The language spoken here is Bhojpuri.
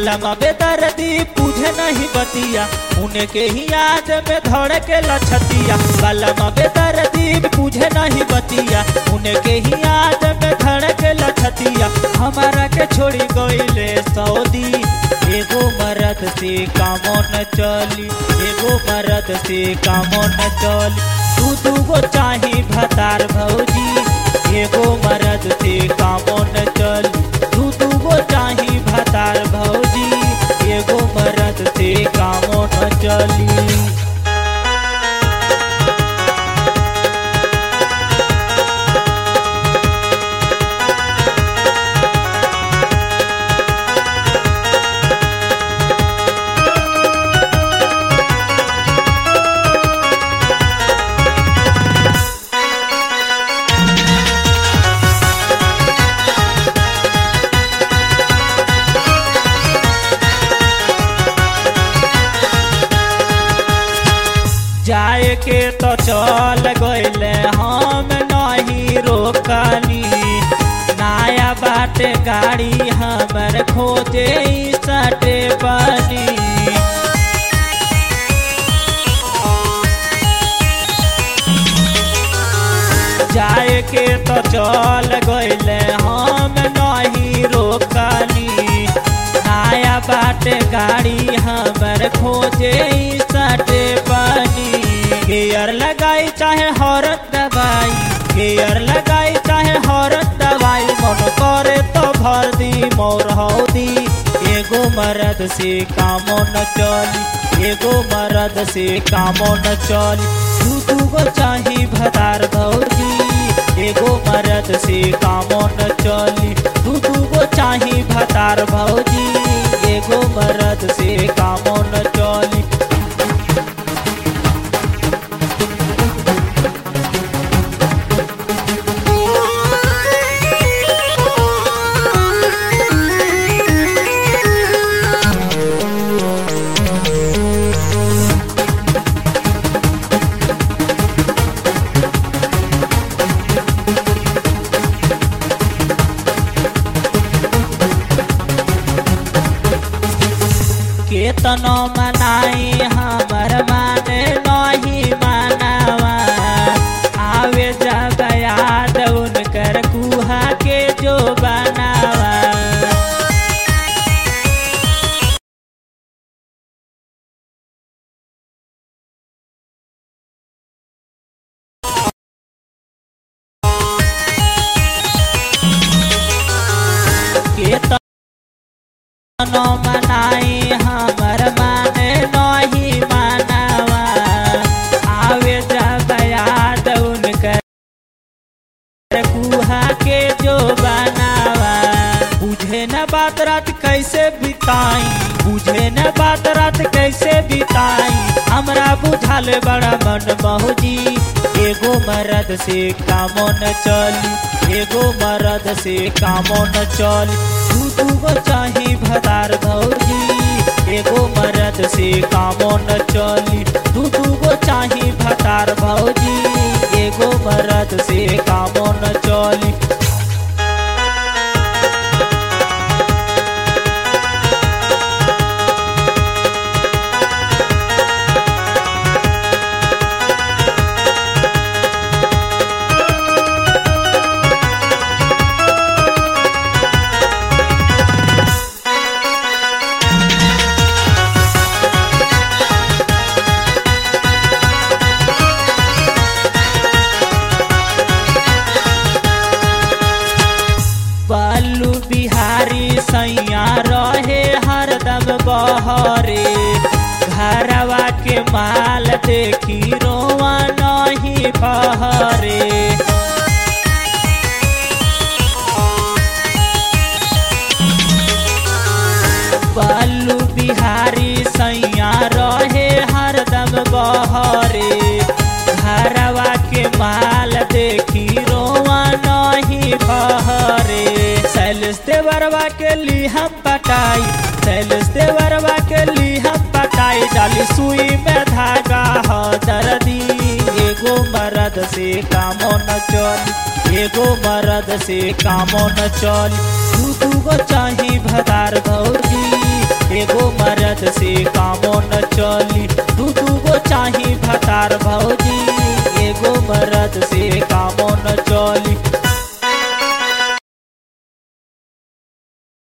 बलम बेदर्दी पूझे नहीं बतिया उन्हें के ही याद में धड़ के लछतिया बलम बेदर्दी पूझे नहीं बतिया उन्हें के ही याद में धड़ के लछतिया हमारा के छोड़ी गईले सऊदी एगो मरद से कामो न चली एगो मरद से कामो न चली तू दूगो चाही भतार भौजी एगो मरद से कामो न चली तू दूगो चाही भतार भौजी एगो मरद से कामो न चली जाए के तो चल गईले हम नहीं रोकनी नया बाटे गाड़ी हमर खोजे सटे बनी जाए के तो चल गईले हम नहीं रोकनी नया बाटे गाड़ी हमर खोजे सटे बनी गेयर लगाई चाहे हरत दवाई गेयर लगाई चाहे हरत दवाई मन करे तो भर दी मोर हौदी एगो मरद से कामो न चली एगो मरद से कामो न चली दू दूगो चाही भतार भौजी एगो मरद से कामो न चली दू दूगो चाही भतार भौजी एगो मरद से कामो न चली केतनो मनाई हमर माने नहीं मानावा आवे जब याद उनकर कुहा के जो बनावा केतनो मनाई हमर माने नहीं मानावा आवे जब याद उनकर कुहा के जो बनावा बुझे न बात रात कैसे बिताई बुझे न बात रात कैसे बिताई हमरा बुझाल बड़ा मन मौजी एगो मरद से कामो न चली एगो मरद से कामो न चली दू दूगो चाही भतार भौजी एगो मरद से कामो न चली दू दूगो चाही भतार भौजी एगो मरद से कामो न चली बालू बिहारी सैया रहे हरदम बहरे घरवा के माल देखी रोवा नहीं बहरे बालू बिहारी सैया रहे हरदम बहरे घरवा के माल देखी रोवा नहीं बहरे सैलस देवरवा के ली हम पटाई सैलस देवरवा के ली हम पटाई डाली सुई में धागा हो दर्दी एगो मरद से कामो न चल एगो मरद से कामो न चल दू दूगो चाही भतार भौजी एगो मरद से कामो न चली दू दू गो चाही भतार भौजी